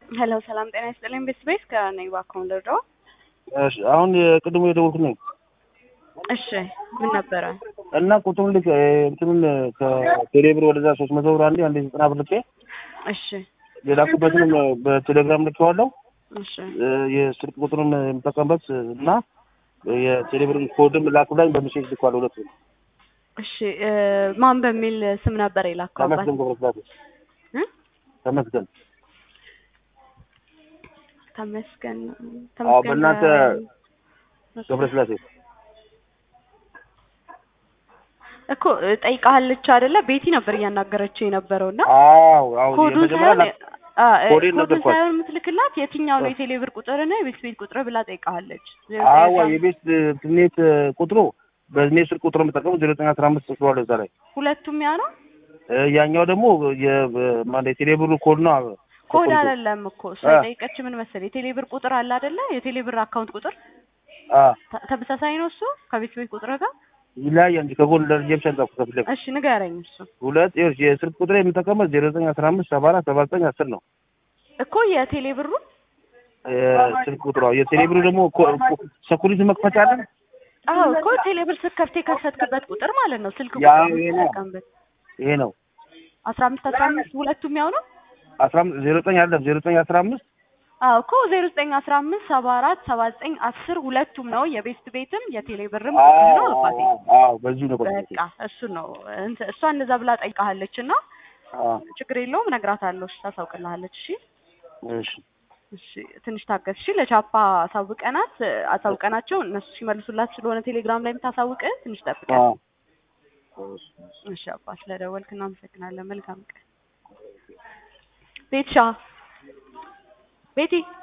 ሄሎ ሰላም ጤና ይስጥልኝ። ቤት ቤት ከነኝ ባካውን ልርዳው። እሺ አሁን የቅድሙ የደወልኩት ነኝ እሺ ምን ነበረ? እና ቁጥሩን ልክ እንትኑን ከቴሌብር ወደዛ ሶስት መቶ ብር አንዴ አንዴ ዘጠና ብር ልኬ እሺ የላኩበትንም በቴሌግራም ልኬዋለሁ። እሺ የስልክ ቁጥሩን የምጠቀምበት እና የቴሌብር ኮድም ላኩላኝ በሚሴጅ ልኳል። ሁለቱ እሺ እ ማን በሚል ስም ነበር የላከው? አባት ተመስገን ገብረስላሴ እ ተመስገን ተመስገን አዎ በእናንተ ገብረስላሴ እኮ እ ጠይቃለች አይደለ? ቤቲ ነበር እያናገረችው የነበረው እና አዎ አዎ ኮዱን የመጀመሪያ ሳይሆን ላ- አ እ ኮዴን ኮዱን ነገርኳት። ሳይሆን የምትልክላት የትኛው ነው የቴሌብር ቁጥር ነው የቤት ቤት ቁጥር ብላ ጠይቃለች። አዋ የቤት ትኔት ቁጥሩ በእኔ ስልክ ቁጥር የምጠቀሙ ዜሮ ዘጠኝ አስራ አምስት ጽፏለሁ እዛ ላይ ሁለቱም ያ ነው። እ ያኛው ደግሞ የማን የቴሌብሩ ኮድ ነው። ኮድ ኮድ አይደለም እኮ እሷ አ። የጠየቀች ምን መሰለኝ የቴሌብር ቁጥር አለ አይደለ? የቴሌብር አካውንት ቁጥር አ ተ- ተመሳሳይ ነው እሱ ከቤት ቤት ቁጥር ጋር። ይለያያል እንጂ ከጎን ደረጃ ብቻ ጻፍኩ ከፊት ለፊት እሺ ንገረኝ። እሱ ሁለት ይኸውልሽ የስልክ ቁጥር የምጠቀመው ዜሮ ዘጠኝ አስራ አምስት ሰባ አራት ሰባ ዘጠኝ አስር ነው እኮ የቴሌብሩ የስልክ ቁጥሯ የቴሌብሩ ደግሞ ሰኩሪቲ መክፈቻ አለን አዎ እኮ ቴሌብር ስትከፍት የከፈትክበት ቁጥር ማለት ነው። ስልክ ያ ቁጥር ይሄ ነው። የምትጠቀምበት ይሄ ነው አስራ አምስት አስራ አምስት ሁለቱም ያው ነው። አስራ አምስት ዜሮ ዘጠኝ አይደለም ዜሮ ዘጠኝ አስራ አምስት አዎ እኮ ዜሮ ዘጠኝ አስራ አምስት ሰባ አራት ሰባ ዘጠኝ አስር ሁለቱም ነው። የቤስት ቤትም የቴሌብርም ቁጥር ነው አባቴ። አዎ በዚሁ ነው ቁጥር በቃ እሱ ነው እንትን እሷ እንደዛ ብላ ጠይቃለች እና ችግር የለውም እነግራታለሁ። እሺ ታሳውቅልሃለች። እሺ እሺ እሺ ትንሽ ታገስ። እሺ ለቻፓ አሳውቀናት አሳውቀናቸው እነሱ ሲመልሱላት ስለሆነ ቴሌግራም ላይ የምታሳውቅ ትንሽ ጠብቀን። አዎ እሺ አባ ስለደወልክ እናመሰግናለን። መልካም ቀን። ቤትሻ ቤቲ